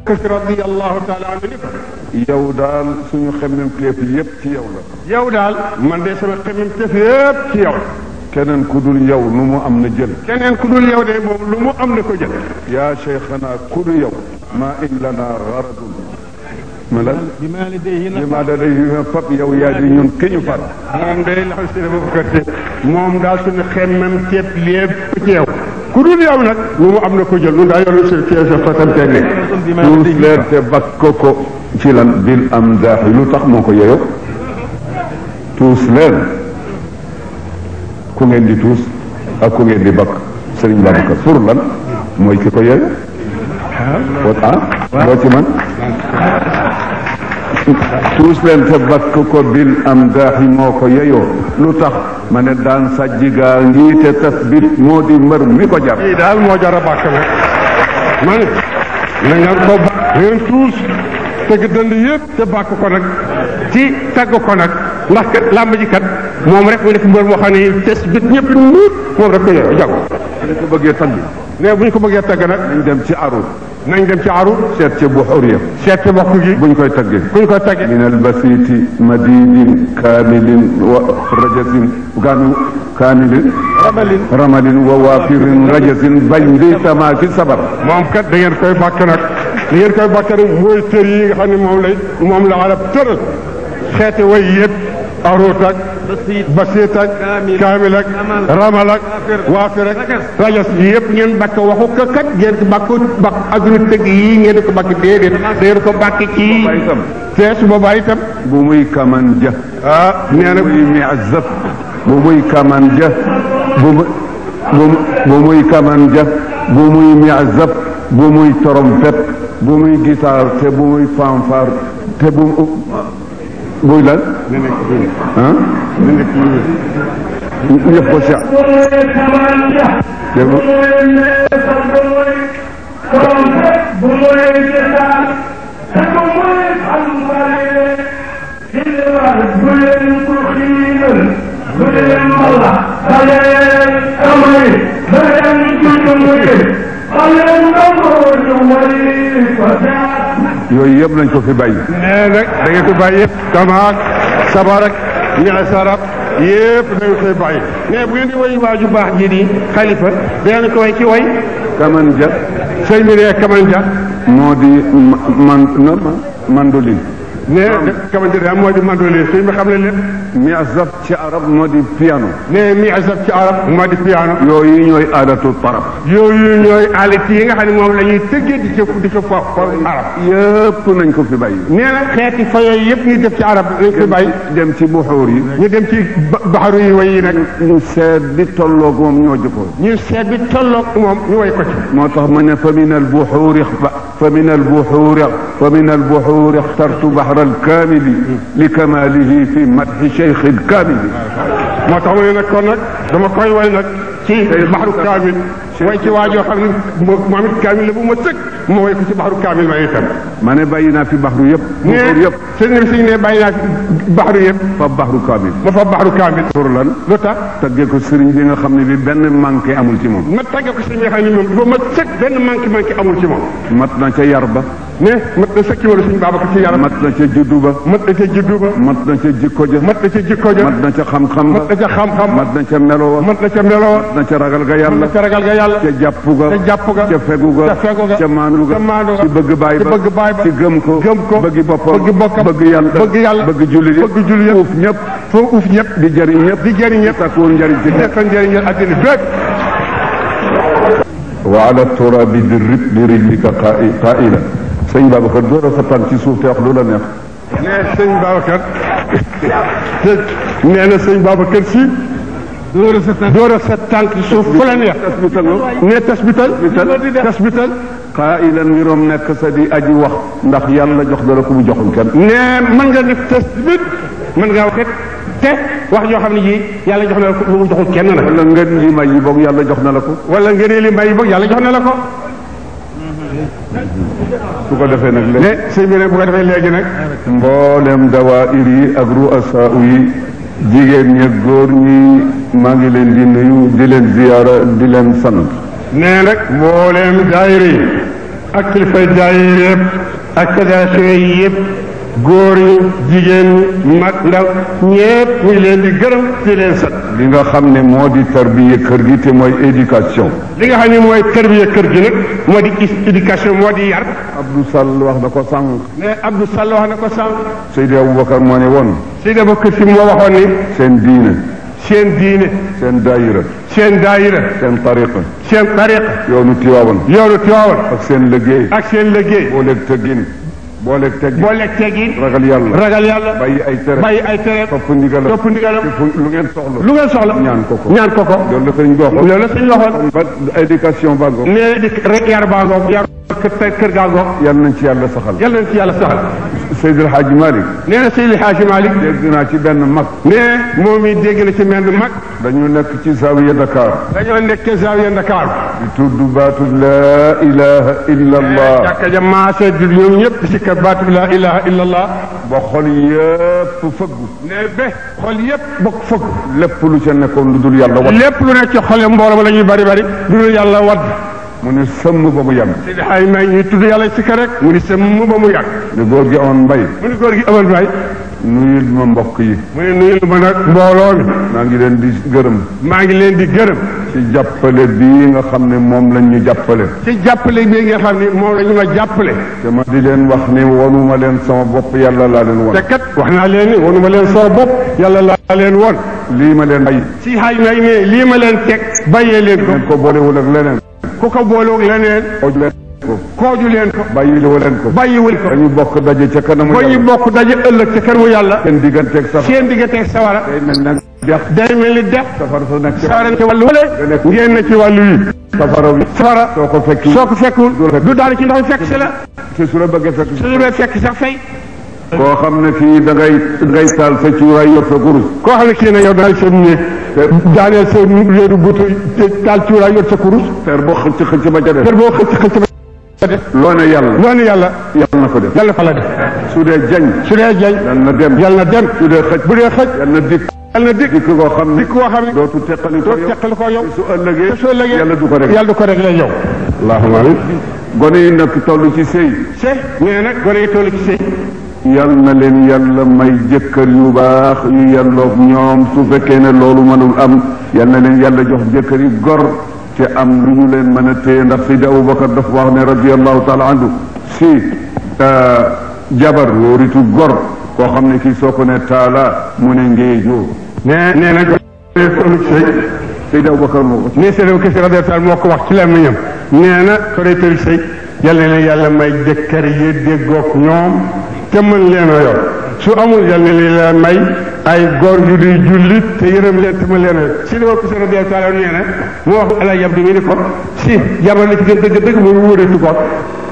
radiyallahu taala anhu ni ko yow daal suñu xemmem téef yépp ci yow la yow daal man de sama xemem tëf yëpp ci yow keneen ku dul yow lu mu am na jël keneen ku dul yow de moom lu mu am na ko jël yaa cheikhana ku dul yow ma in lana garadun ma la bi ma la dee li ma da day fab yow yaa di ñun ki ñu far moom day laxal si dafa bëgg moom daal suñu xemmem tëf lépp ci yow ku dul yow nag lu mu am na ko jël nun daal yow si ci sa fasante ne tuus leen te bakko ko ci lan bil am daaxi lu tax moo ko yeyo tuus leen ku ngeen di tuus ak ku ngeen di bakk sëriñ Babacar pour lan mooy ki ko yeyo wat ah loo ci man tuus leen te bakk ko bil am daaxi moo ko yeyoo lu tax ma ne daan sajji gaa ngi te tasbit moo di mbër mi ko jar lii daal moo jar a bàkk nag ma ne na ngeen ko ba ngeen tuus tëgg dënd yëpp te bàkk ko nag ci tagg ko nag ndax kat làmb ji kat moom rek mu nekk mbër moo xam ne tes bit ñëpp nuut moom rek ko yow jago dañ ko bëggee tagg ne bu ñu ko bëggee tagg nag dañ dem ci arut nañ dem ci aru seet ca buxuriya seet ci bokk gi buñ koy taggee bu ñu koy taggee min albasiti madidin kaamilin wa rajasin kaanu kaamilin ramalin ramalin wa waafirin rajasin bañ di tamaaki sabar moom kat da ngeen koy bàkk nag da ngeen koy bàkk nag mooy tër yi nga xam ne moom lay moom la arab tëral xeeti way yëpp aroot ak basiit ak kaamil ak ramal ak waafir ak rajas yi yëpp ngeen bàkk waxu ko kat ngeen ko bàkk bàkk agru tëgg yi ngeen ko bàkk déedéet da ngeen ko bàkk ci itam fees boobaa itam bu muy kaman ja ah nee na bu muy miazab bu muy kaman ja bu mu bu bu muy kaman ja bu muy miazab bu muy trompette bu muy guitare te bu muy fanfare te bu buy lan na nekk fii ah na nekk fii ñëpp ko Cheikh dégg nga yooyu yëpp nañ ko fi bàyyi nee nag da ngeen ko bàyyi yëpp kamaak sabar ak ñaay sarab yëpp da ngeen koy bàyyi mais bu ngeen di woy waaju baax ji di xalifa dangeen ko way ci way kaman ja sëñ bi ne kamanja moo di ma- man na ma mandoline ne kamanja daal moo di mandolin sëñ bi xam ne lépp miazab ci arab moo di piano ne mi azab ci arab moo di piano yooyu ñooy aadatu tarab yooyu ñooy alit yi nga xam ne moom la ñuy tëggee di ca di ca fo fo arab yëpp nañ ko fi bàyyi nee na xeeti fa yooyu yëpp ñuy def ci arab nañ koy bàyyi dem ci buxuur yi ñu dem ci ba- baxaru yi way yi nag ñu seet bi tolloog moom ñoo jëkkoon ñu seet bi tolloog moom ñu way ko ci moo tax ma ne fa min al buxuuri fa min al buxuuri fa min al buxuuri ixtartu baxra al kaamili li kamaalihi fi madxi cheikh al kaamili moo tax ma ne nag kon nag dama koy way nag ci baxaru kaamil way ci waajoo xam ne moo moom it kaamil la bu ma sëkk ma way ko ci baxaru kaamil ma itam ma ne bàyyi naa fi baxru yëpp buxuur ne yëpp sëñ bi sëñ ne bàyyi naa fi baxaru yëpp fa baxru kaamil ma fa baxaru kaamil pour lan lu tax taggee ko sëriñ bi nga xam ne bi benn manqué amul ci moom ma tàgge ko sëñ bi nga xam ne moom dafa ma sëkk benn manqué manqué amul ci moom mat na ca yar ba ne mat na sëkki wala suñu baaba ko ci yaram mat na ca juddu ba mat na ca juddu ba mat na ca jikko ja mat na ca jikko ja mat na ca xam-xam mat na ba ca xam-xam ba mat na ca melo wa mat na ca melo wa mat na ca ragal ga mat yàlla na ca ragal ga yàlla ca jàpp ga ca jàpp ga ca fegu ga ca fegu ga ca maandu ga ca maandu ga ci bëgg baay ci ba bëgg baay ba ci gëm ko gëm ko bëgg boppam bëgg bokkam bëgg yàlla bëgg yàlla bëgg jullit yëpp bëgg jullit yëpp uuf ñëpp foo uuf ñëpp di jëriñ ñëpp di jëriñ ñëpp takkuwul njëriñ ci di ñëpp defal njëriñal addina bépp wa ala turabi di rib di rijlika qaila sëñ Babacar door a sa tànk ci suuf te wax lu la neex nee sëñ Babacar nee na sëñ Babacar si door a sa tànk door a sa tànk ci suuf fu la neex tasbital nee tasbital tasbital qailan ngiroom nekk sa di aji wax ndax yàlla jox na la ko mu joxul kenn nee mën nga def tasbit mën ngaa wax te wax joo xam ne ji yàlla jox na la ko lu mu joxul kenn nag wala ngeen li may yi boog yàlla jox na la ko wala ngeen li mbay boog yàlla jox na la ko su ko defee nag léegi ne sëñ bi nag bu ko defee léegi nag mboolem dawaayir yi ak ruasaa yi jigéen ñi ak góor ñi maa ngi leen di nuyu di leen ziyaara di leen sant nee nag mbooleem daayira yi ak kilifay daayira yëpp ak fédération yi yëpp góor yi jigéen ñi mag ndaw ñëpp ñu ngi leen di gërëm di leen sant li nga xam ne moo di tarbiye kër gi te mooy éducation li nga xam ne mooy tarbiya kër gi nag moo di éducation moo di yar Abdou Sall wax na ko sànq mais Abdou Sall wax na ko sànq Seydi Aboubacar moo ne woon Seydi Abubakar Si moo waxoon ni seen diine seen diine seen daayira seen daayira seen tariqa seen tariqa yoonu Tiwaawan yoonu Tiwaawan ak seen liggéey ak seen liggéey booleeg tëggin booleeg teggin boole teggin ragal yàlla ragal yàlla bàyyi ay tere bàyyi ay tere topp ndigalam topp ndigalam te fu lu ngeen soxla lu ngeen soxla ñaan ko ko ñaan ko ko loolu la sëñ goxo loolu la suñ waxoon ba éducation ba ngoog nee di rek yar baa ngoog yar kër kër gaa ngoog yal nañ ci yàlla saxal yàlla na ci yàlla saxal Seydi El Hadji Malick nee na Seydi Hadji Malick dégg naa ci benn mag nee moom it dégg na ci mel mag dañu nekk ci zawiya Dakar dañoo nekk ca Zawiya Ndakaar di tudd baatu laa ilaha illa allah jàkka ja maase di ñoom ñëpp di si kër baatu la ilaha illa allah ba xol yëpp fëggu ne be xol yëpp bokk fëgg lépp lu ca nekkoon lu dul yàlla wat lépp lu nekk ci xole mbooloo ma la ñuy bari bari du dul yàlla wadd mu ne sëmm ba mu yàgg Seydi Hadji May ñuy tudd yàlla si kër rek mu ni sa mu ba mu yàgg ne góor gi amoon mbay mu ni góor gi amal may nuyul ma mbokk yi mu ne nuyul ma nag mbooloo mi maa ngi leen di gërëm maa ngi leen di gërëm ci jàppale bii nga xam ne moom lañ ñu jàppale ci jàppale bi nga xam ni moom la ñu ma jàppale te ma di leen wax ne wonuma leen sama bopp yàlla laa leen won te kat wax naa leen ni wonu ma leen soo bopp yàlla laa leen woon lii ma leen ay si xay may ne lii ma leen teg bàyyee leen ko ngeen ko boolewul ak leneen ku ko booloog leneen xooj leen ko kooju leen ko bàyyiwu leen ko bàyyiwul ko dañu bokk daje ca kanamu ba ñu yàlla bokk daje ëllëg ca kër mu yàlla seen digganteeg safar seen digganteeg sawara day mel ne dex day mel ni def safar sa nekk ci sawara ci wàllu wële ngeen na ci wàllu wi safara wi sawara soo ko fekki soo ko fekkul du daal ci ndox fekk si la te su la bëggee fekk su ñu fekk sax fay koo xam ne fii da ngay da ngay taal sa cuuraay yor sa kurus koo xam ne kii ne yow daal seen néeg daaneel sa réeru butu taal cuuraay yor sa kurus fer boo xëcc xëcc ba ca def kër boo xëcc xëcc ba def loo ne yàlla loolu yàlla yàlla na ko def yàlla fa la def su dee jañ su dee jañ yàlla na dem yàlla na dem su dee xëcc bu dee xëj yàlla na dikk yàlla na dikk dikk koo xam ne dikk koo xam ne dootu teqali ko doo yow teqal ko yow su ëllëgee te soo lëgee yàlla du ko rek yàlla du ko rek yow allahumma amin gone yi nag toll ci sëy se nee nag gone yi toll ci sëy yal na leen yàlla may jëkkër yu baax yu yelloog ñoom su fekkee ne loolu mënul am yal na leen yàlla jox jëkkër yi gor te am lu ñu leen mën a téye ndax Seydi Aboubacar dafa wax ne radiallahu taala anhu si jabar wóoritu gor koo xam ne kii soo ko ne taala mu ne ngéejoo nee nee na gone yi toll ci sëy Seydi Aboubacar moo ko nee Seydou Kese radiyallahu moo ko wax ci làmmiñam nee na gone yi toll ci sëy yàlla na leen yàlla may jëkkër yi déggoog ñoom te mën leen a yor su amul yàlla na leen la may ay góor yu di jullit te yërëm leen te mën leen a yor si dama Kese radiyallahu nee na mu wax ala yab di mi ni ko si jabar li ci gën dëgg dëgg mu wóoreetu ko